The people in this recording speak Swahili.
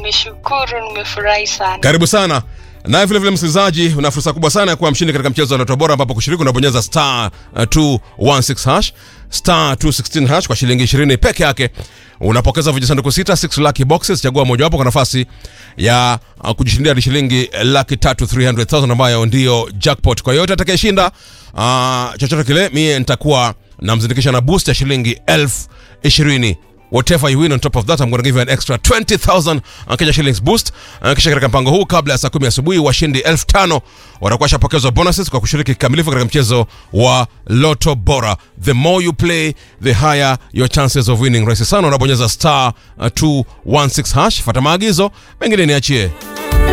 nimeshukuru, nimefurahi sana. Karibu sana. Naye vile vile msikilizaji, una fursa kubwa sana ya kuwa mshindi katika mchezo wa Loto Bora, ambapo kushiriki unabonyeza star uh, 216 hash star 216 hash kwa shilingi 20 peke yake. Unapokeza vijisanduku sita 6 lucky boxes, chagua mojawapo kwa nafasi ya uh, kujishindia hadi shilingi laki tatu 300,000 ambayo ndio jackpot. Kwa yote atakayeshinda uh, chochote kile, mie nitakuwa namzindikisha na boost ya shilingi elfu ishirini whatever you win on top of that I'm going to give you an extra 20000 uh, Kenya shillings boost uh, kisha katika mpango huu kabla ya saa 10 asubuhi washindi 5000 watakuwa shapokezwa bonuses kwa kushiriki kikamilifu katika mchezo wa Lotto Bora the more you play the higher your chances of winning rahisi sana unabonyeza star uh, 216 hash fuata maagizo mengine niachie